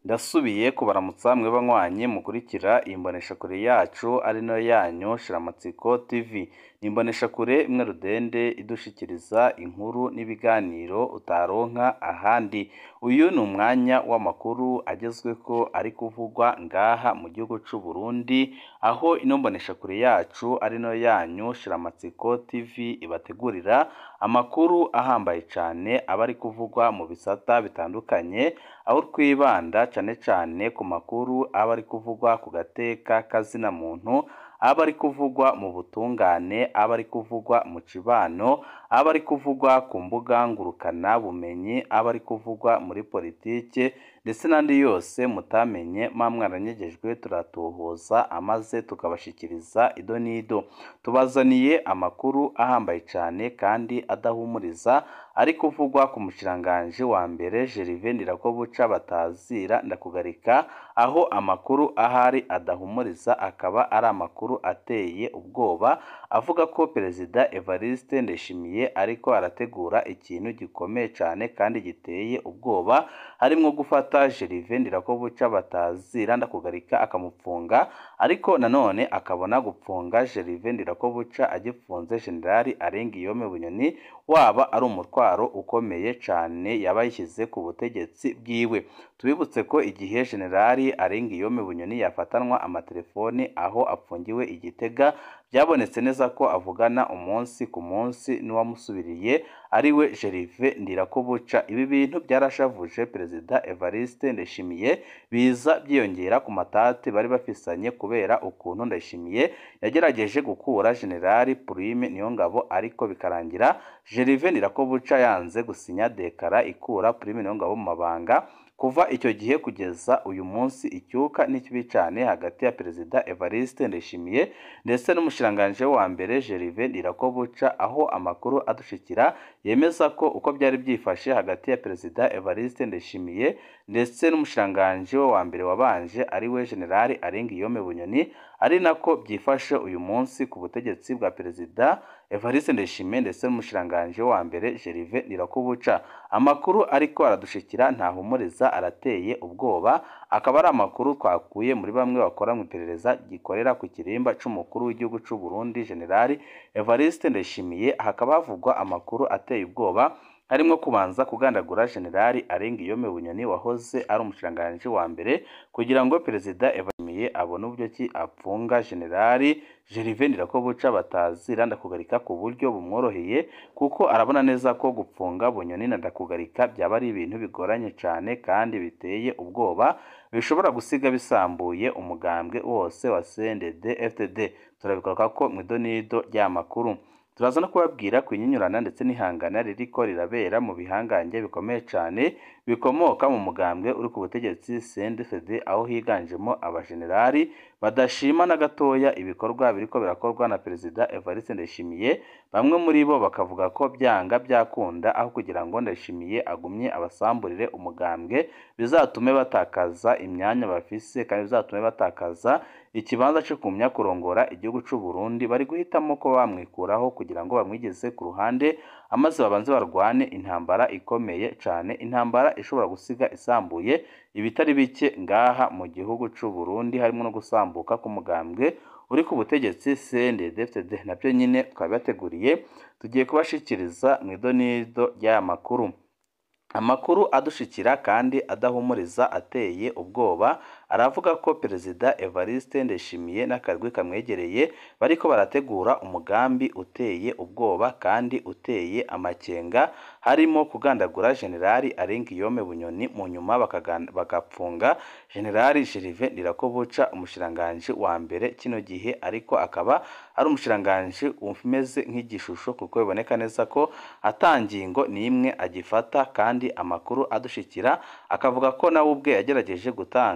Ndasubiye kubaramutsa mwe banywanyi mukurikira iyi mboneshakure yacu ari nayo yanyu Shiramatsiko TV. Ni imboneshakure imwe rudende idushikiriza inkuru n'ibiganiro utaronka ahandi. Uyu ni umwanya w'amakuru agezweko ari kuvugwa ngaha mu gihugu c'u Burundi, aho ino mboneshakure yacu ari nayo yanyu Shiramatsiko TV ibategurira amakuru ahambaye cane aba ari kuvugwa mu bisata bitandukanye, aho twibanda cane cane ku makuru aba ari kuvugwa ku gateka k'azina muntu, aba ari kuvugwa mu butungane, aba ari kuvugwa mu cibano, aba ari kuvugwa ku mbuga ngurukana bumenyi, aba ari kuvugwa muri politike ndetse n'andi yose mutamenye muba mwaranyegejwe turatohoza amaze tukabashikiriza ido n'ido. Tubazaniye amakuru ahambaye cane kandi adahumuriza ari kuvugwa ku mushikiranganji wa mbere Gervais Ndirakobuca batazira ndakugarika, aho amakuru ahari adahumuriza akaba ari amakuru ateye ubwoba, avuga ko Perezida Evariste Ndayishimiye ariko arategura ikintu gikomeye cane kandi giteye ubwoba, harimwo gufata Gervais Ndirakobuca batazira ndakugarika akamupfunga, ariko nanone akabona gupfunga Gervais Ndirakobuca agipfunze Jenerali Arenguiyome Bunyoni, waba ari umutwaro ukomeye cane yaba yishyize ku butegetsi bwiwe. Tubibutse ko igihe Jenerali Arenguiyome Bunyoni yafatanwa amatelefoni aho apfungiwe i Gitega, byabonetse neza ko avugana umunsi ku munsi n'uwamusubiriye ariwe Gervais Ndirakobuca. Ibi bintu byarashavuje Perezida Evariste Ndayishimiye, biza byiyongera ku matati bari bafisanye kubera ukuntu Ndayishimiye yagerageje gukura Jenerali Prime Niyongabo ariko bikarangira Gervais Ndirakobuca yanze gusinya dekara ikura Prime Niyongabo mu mabanga. Kuva icyo gihe kugeza uyu munsi icyuka ni kibi cane hagati ya Perezida Evariste Ndayishimiye ndetse n'umushikiranganji wa mbere Gervais Ndirakobuca, aho amakuru adushikira yemeza ko uko byari byifashe hagati ya Perezida Evariste Ndayishimiye ndetse n'umushikiranganji we wa mbere wabanje ariwe Jenerali Arenguiyome Bunyoni, ari nako byifashe uyu munsi ku butegetsi bwa Perezida Evariste Ndayishimiye ndetse n'umushikiranganji wa mbere Gervais Ndirakobuca. Amakuru ariko aradushikira ntahumuriza arateye ubwoba, akaba ari amakuru twakuye muri bamwe bakora mu iperereza gikorera ku kirimba c'umukuru w'igihugu c'u Burundi Jenerali Evariste Ndayishimiye, hakaba havugwa amakuru ateye ubwoba harimwo kubanza kugandagura Jenerali Arenguiyome Bunyoni wahoze ari umushikiranganji wa mbere, kugira ngo Perezida Evariste abone uburyo ki apfunga Jenerali Gervais Ndirakobuca batazira ndakugarika ku buryo bumworoheye, kuko arabona neza ko gupfunga Bunyoni na ndakugarika byaba ari ibintu bigoranye cane kandi biteye ubwoba, bishobora gusiga bisambuye umugambwe wose wa CNDD FDD. Turabigaruka ko mu idonido ry'amakuru. Turaza no kubabwira ku inyinyurana ndetse n'ihangana ririko rirabera mu bihangange bikomeye cane bikomoka mu mugambwe uri ku butegetsi CNDD-FDD, aho higanjemo abajenerali badashima na gatoya ibikorwa biriko birakorwa na Perezida Evariste Ndayishimiye. Bamwe muri bo bakavuga ko byanga byakunda, aho kugira ngo Ndayishimiye agumye abasamburire umugambwe, bizatume batakaza imyanya bafise kandi bizatume batakaza ikibanza co kumya kurongora igihugu c'u Burundi, bari guhitamo ko bamwikuraho kugira ngo bamwigeze ku ruhande, amaze babanze barwane intambara ikomeye cane, intambara ishobora gusiga isambuye ibitari bike ngaha mu gihugu c'u Burundi, harimwo no gusambuka k'umugambwe uri ku butegetsi CNDD-FDD. Navyo nyene twabibateguriye, tugiye kubashikiriza mu idonido ry'aya makuru. Amakuru adushikira kandi adahumuriza ateye ubwoba, aravuga ko Perezida Evariste Ndayishimiye n'akarwi kamwegereye bariko barategura umugambi uteye ubwoba kandi uteye amakenga, harimo kugandagura Jenerali Arenguiyome Bunyoni, mu nyuma bagapfunga Jenerali Gervais Ndirakobuca, umushikiranganji wa mbere kino gihe, ariko akaba ari umushikiranganji umeze nk'igishusho, kuko biboneka neza ko ata ngingo n'imwe agifata, kandi amakuru adushikira akavuga ko nawe ubwe yagerageje gutanga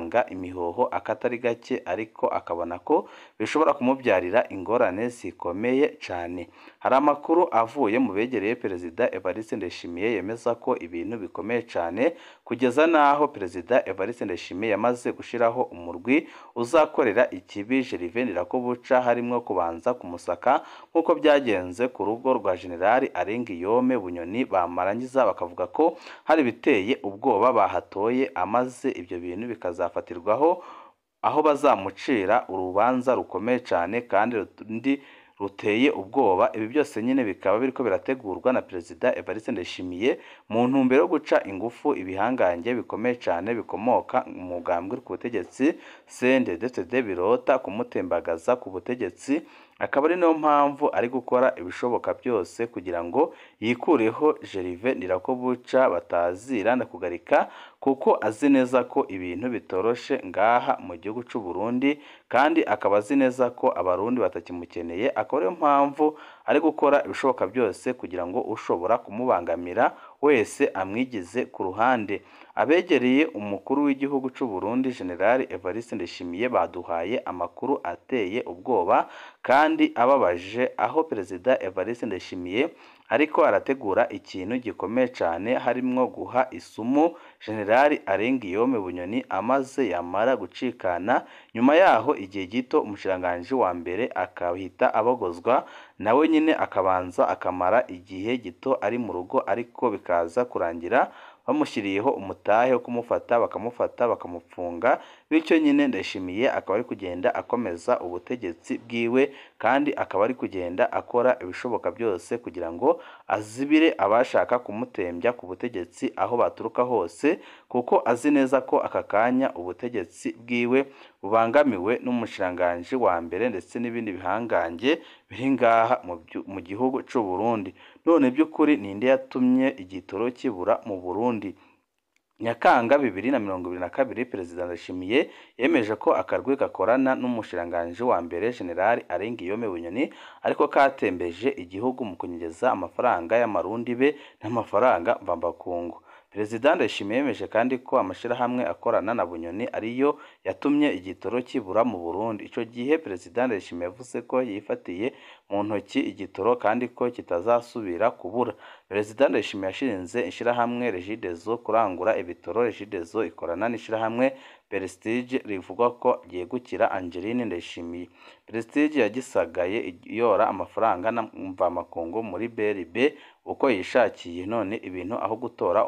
imihoho akatari gake ariko akabona ko bishobora kumubyarira ingorane zikomeye cyane hari amakuru avuye mu begereye perezida Evariste Ndayishimiye yemeza ko ibintu bikomeye cyane kugeza n'aho perezida Evariste Ndayishimiye yamaze gushyiraho umurwi uzakorera ikibi Gervais Ndirakobuca harimo kubanza kumusaka nk'uko byagenze ku rugo rwa Generali Arengiyome Bunyoni bamarangiza bakavuga ko hari ibiteye ubwoba bahatoye amaze ibyo bintu bikazafatirwaho aho bazamucira urubanza rukomeye cyane kandi rundi ruteye ubwoba ibi byose nyine bikaba biriko birategurwa na perezida Evariste Ndayishimiye mu ntumbero yo guca ingufu ibihangange bikomeye cyane bikomoka mu mugambwe ku butegetsi CNDD-FDD birota kumutembagaza ku butegetsi akaba ari nayo mpamvu ari gukora ibishoboka byose kugira ngo yikureho Gervais Ndirakobuca batazira na kugarika kuko azi neza ko ibintu bitoroshe ngaha mu gihugu cy'u Burundi kandi akaba azi neza ko abarundi batakimukeneye akaba ariyo mpamvu ari gukora ibishoboka byose kugira ngo ushobora kumubangamira wese amwigize ku ruhande abegereye umukuru w'igihugu cy'u Burundi General Evariste Ndayishimiye baduhaye amakuru ateye ubwoba kandi ababaje aho perezida Evariste Ndayishimiye ariko arategura ikintu gikomeye cyane harimwo guha isumu General Arengiyome Bunyoni amaze yamara gucikana nyuma yaho igihe gito umushiranganji wa mbere akahita abogozwa nawe nyine akabanza akamara igihe gito ari mu rugo ariko bikaza kurangira bamushyiriyeho umutahe wo kumufata bakamufata bakamupfunga bityo nyine ndayishimiye akaba ari kugenda akomeza ubutegetsi bwiwe kandi akaba ari kugenda akora ibishoboka byose kugira ngo azibire abashaka kumutembya ku butegetsi aho baturuka hose kuko azi neza ko aka kanya ubutegetsi bwiwe bubangamiwe n'umushiranganji wa mbere ndetse n'ibindi bihangange biri ngaha mu gihugu cy'u Burundi none by'ukuri ninde yatumye igitoro kibura mu Burundi Nyakanga bibiri na mirongo ibiri na kabiri Perezida Ndayishimiye yemeje ko akarwi gakorana n'umushiranganji wa mbere General Arengiyome Bunyoni ariko katembeje igihugu mu kunyegeza amafaranga y'amarundi be n'amafaranga mvambakungu Perezida Ndayishimiye yemeje kandi ko amashyirahamwe akorana na Bunyoni ariyo yatumye igitoro kibura mu Burundi icyo gihe Perezida Ndayishimiye yavuze ko yifatiye mu ntoki igitoro kandi ko kitazasubira kubura Perezida Ndayishimiye yashinze ishyirahamwe Regideso kurangura ibitoro Regideso ikorana n'ishyirahamwe Prestige rivuga ko ryegukira Angeline Ndayishimiye Prestige yagisagaye yora amafaranga mvamakungu muri BRB uko yishakiye none ibintu aho gutora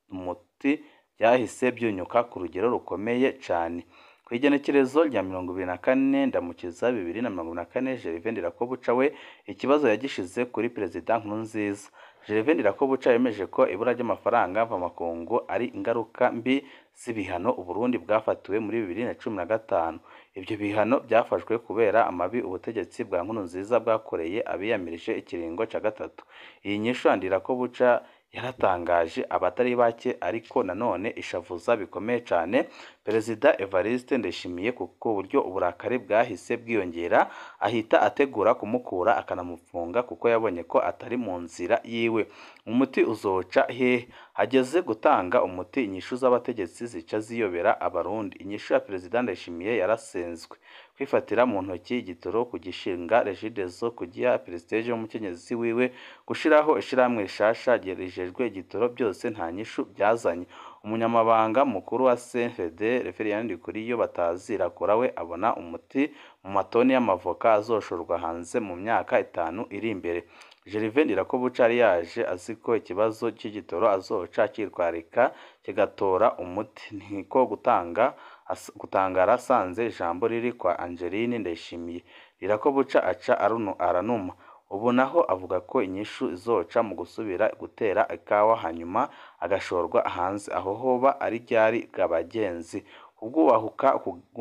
umuti byahise byunyuka ku rugero rukomeye cyane ku igenekerezo rya mirongo ibiri na kane ndamukiza bibiri na mirongo na kane Gervais Ndirakobuca we ikibazo yagishize kuri Perezida Nkurunziza Gervais Ndirakobuca yemeje ko ibura ry'amafaranga mvamakungu ari ingaruka mbi z'ibihano Uburundi bwafatiwe muri bibiri na cumi na gatanu ibyo bihano byafashwe kubera amabi ubutegetsi bwa Nkurunziza bwakoreye abiyamirije ikiringo cya gatatu iyi nyishu Ndirakobuca yaratangaje abatari bake ariko nanone ishavuza bikomeye cyane Perezida Evariste Ndayishimiye kuko uburyo uburakari bwahise bwiyongera ahita ategura kumukura akanamufunga kuko yabonye ko atari mu nzira yiwe umuti uzoca hehe hageze gutanga umuti inyishu z'abategetsi zica ziyobera abarundi inyishu ya Perezida Ndayishimiye yarasenzwe kwifatira mu ntoki igitoro kugishinga Regideso kugiha Prestige w'umukenyezi wiwe gushiraho ishirahamwe rishasha rijejwe igitoro byose nta nyishu byazanye umunyamabanga mukuru wa CNFD Reverien Ndikuriyo batazira kora we abona umuti mu matoni y'amavoka azoshorwa hanze mu myaka itanu iri imbere Gervais Ndirakobuca yari yaje azi ko ikibazo cy'igitoro azoca cyitwarika kigatora umuti niko gutanga gutangara asanze ijambo riri kwa Angeline Ndayishimiye Ndirakobuca aca aranuma ubu naho avuga ko inyishu izoca mu gusubira gutera ikawa hanyuma agashorwa hanze aho hoba ari ryari bw'abagenzi kubwubahuka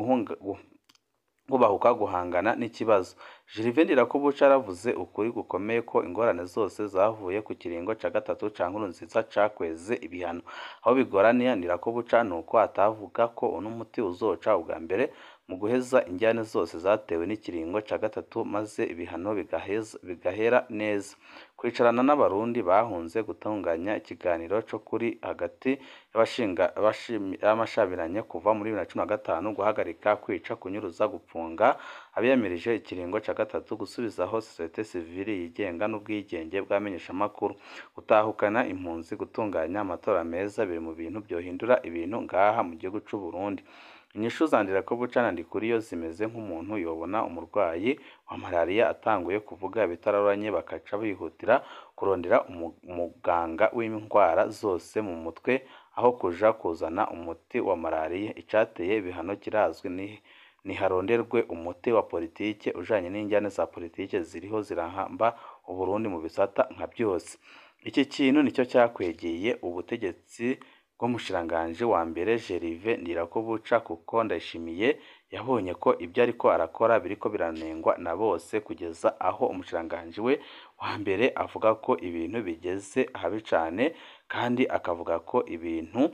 kubahuka guhangana n'ikibazo Gervais Ndirakobuca yaravuze ukuri gukomeye ko ingorane zose zavuye ku kiringo cya gatatu cya Nkurunziza cakweze ibihano aho bigoraniye Ndirakobuca ni uko atavuga ko uno muti uzoca ubwa mbere mu guheza injyane zose zatewe n'ikiringo ca gatatu maze ibihano bigaheza bigahera neza kwicarana n'abarundi bahunze gutunganya ikiganiro co kuri hagati y'abashinga abashimi- y'amashabiranye kuva muri bibiri na cumi na gatanu guhagarika kwica kunyuruza gupfunga abiyamirije ikiringo ca gatatu gusubizaho sosiyete sivili yigenga n'ubwigenge bw'abamenyeshamakuru gutahukana impunzi gutunganya amatora meza biri mu bintu byohindura ibintu ngaha mu gihugu c'u Burundi inyishu zandira ko bucana ndikuriyo zimeze nk'umuntu yobona umurwayi wa malariya atanguye kuvuga bitaroranye bakaca bihutira kurondera umu- umuganga w'indwara zose mu mutwe aho kuja kuzana umuti wa malariya icateye ibihano kirazwi ni niharonderwe umuti wa politike ujanye n'injyane za politike ziriho zirahamba Uburundi mu bisata nka byose iki kintu nicyo cyakwegeye ubutegetsi bw'umushiranganji wa mbere Gervais Ndirakobuca kuko Ndayishimiye yabonye ko ibyo ariko arakora biriko biranengwa na bose kugeza aho umushiranganji we wa mbere avuga ko ibintu bigeze habi cane kandi akavuga ko ibintu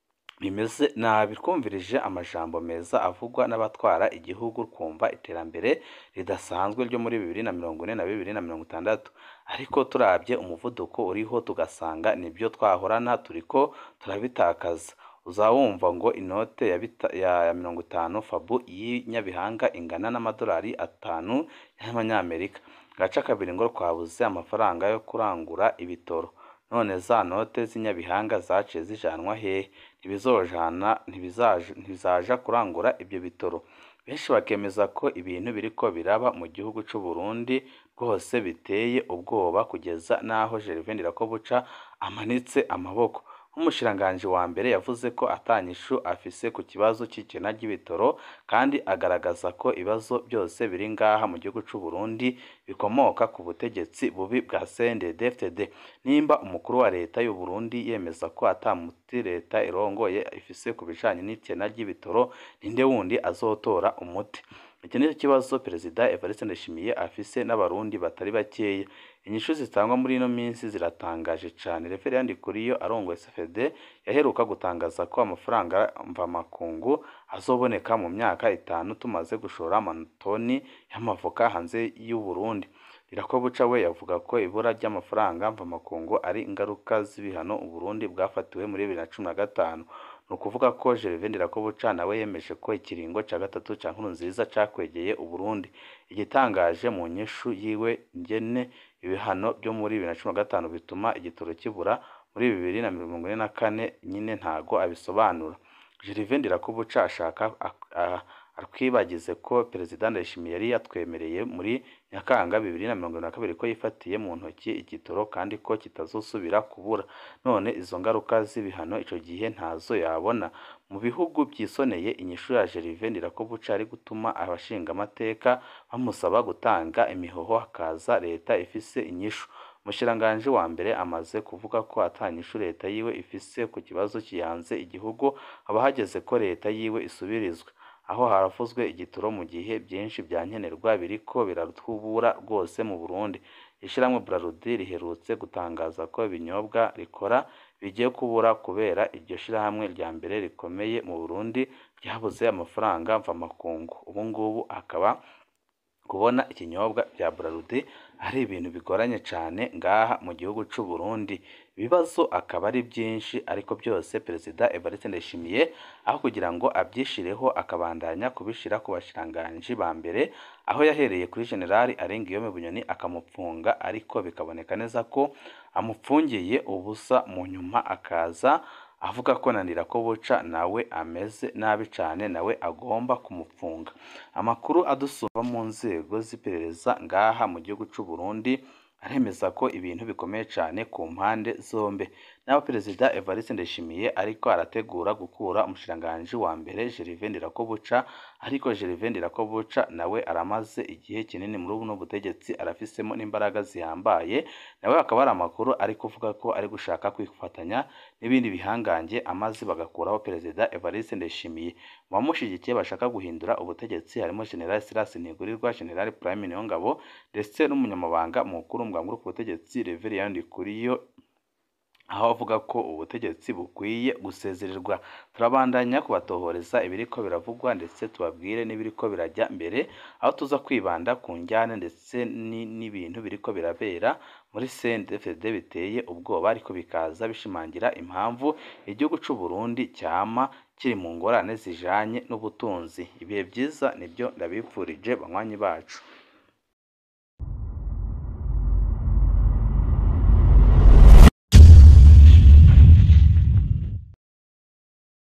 bimeze nabi twumvirije amajambo meza avugwa n'abatwara igihugu twumva iterambere ridasanzwe ryo muri bibiri na mirongo ine na bibiri na mirongo itandatu ariko turabye umuvuduko uriho tugasanga nibyo twahorana turiko turabitakaza uzawumva ngo inote ya, bita- ya, ya mirongo itanu fabu y'inyabihanga ingana n'amadolari atanu y'amanyamerika gace kabiri ngo twabuze amafaranga yo kurangura ibitoro none za note z'inyabihanga zaciye zijanwa hehe ntibizojana ntibizaja ntibizaja kurangura ibyo bitoro benshi bakemeza ko ibintu biriko biraba mu gihugu c'u Burundi rwose biteye ubwoba kugeza n'aho Gervais Ndirakobuca amanitse amaboko nk'umushiranganji wa mbere yavuze ko atanyishu afise ku kibazo c'ikena ry'ibitoro kandi agaragaza ko ibibazo byose biri ngaha mu gihugu c'u Burundi bikomoka ku butegetsi bubi bwa CNDD-FDD nimba umukuru wa leta y'u Burundi yemeza ko ata muti leta irongoye ifise ku bijanye n'ikena ry'ibitoro ninde wundi azotora umuti iki nicyo kibazo perezida Evariste Ndayishimiye afise n'abarundi batari bakeya inyishu zitangwa muri ino minsi ziratangaje cane referendi kuriyo arongoye CFD yaheruka gutangaza ko amafaranga mvamakungu azoboneka mu myaka itanu tumaze gushora amatoni y'amavoka hanze y'u Burundi Irakobuca we yavuga ko ibura ry'amafaranga mvamakungu ari ingaruka z'ibihano u Burundi bwafatiwe muri bibiri na cumi na gatanu ni ukuvuga ko Gervais Ndirakobuca nawe yemeje ko ikiringo ca gatatu ca Nkurunziza cakwegeye u Burundi igitangaje mu nyishu yiwe ngene ibihano byo muri bibiri na cumi na gatanu bituma igitoro kibura muri bibiri na mirongo ine na kane nyine ntago abisobanura Gervais Ndirakobuca ashaka ak- a- atwibagize ko perezida Ndayishimiye yari yatwemereye muri Nyakanga bibiri na mirongo na kabiri ko yifatiye mu ntoki igitoro kandi ko kitazosubira kubura none izo ngaruka z'ibihano ico gihe ntazo yabona mu bihugu byisoneye inyishu ya Gervais Ndirakobuca ari gutuma abashinga amateka bamusaba gutanga imihoho hakaza leta ifise inyishu umushiranganji wa mbere amaze kuvuga ko atanyishu leta yiwe ifise ku kibazo kiyanze igihugu haba hageze ko leta yiwe isubirizwa aho haravuzwe igitoro mu gihe byinshi bya nkenerwa biriko biratubura rwose mu Burundi ishyirahamwe Braludi riherutse gutangaza ko ibinyobwa rikora bigiye kubura kubera iryo shyirahamwe rya mbere rikomeye mu Burundi ryabuze amafaranga mvamakungu ubu ngubu akaba kubona ikinyobwa bya Braludi ari ibintu bigoranye cyane ngaha mu gihugu c'u Burundi ibibazo akaba ari byinshi ariko byose perezida Evariste Ndayishimiye aho kugira ngo abyishireho akabandanya kubishira ku bashiranganji ba mbere aho yahereye kuri generali Arengiyome Bunyoni akamupfunga ariko bikaboneka neza ko amupfungiye ubusa mu nyuma akaza avuga ko nanira ko buca nawe ameze nabi cyane nawe agomba kumupfunga amakuru adusumba mu nzego z'iperereza ngaha mu gihugu c'u Burundi aremeza ko ibintu bikomeye cyane ku mpande zombi naho perezida Evariste Ndayishimiye ariko arategura gukura umushiranganji wa mbere Gervais Ndirakobuca ariko Gervais Ndirakobuca nawe aramaze igihe kinini muri buno butegetsi arafisemo n'imbaraga zihambaye nawe akaba ari amakuru ari kuvuga ko ari gushaka kwifatanya n'ibindi bihangange amaze bagakuraho perezida Evariste Ndayishimiye mu bamushigikiye bashaka guhindura ubutegetsi harimo General Silas Ntigurirwa General Prime Niyongabo ndetse n'umunyamabanga mukuru mu bwanguru ku butegetsi Reverien Ndikuriyo aho avuga ko ubutegetsi bukwiye gusezererwa turabandanya kubatohoreza ibiriko biravugwa ndetse tubabwire n'ibiriko birajya mbere aho tuza kwibanda ku njyane ndetse n'ibintu biriko birabera muri CNDD-FDD biteye ubwoba ariko bikaza bishimangira impamvu igihugu c'u Burundi cyama kiri mu ngorane zijanye n'ubutunzi ibihe byiza nibyo ndabipfurije banywanyi bacu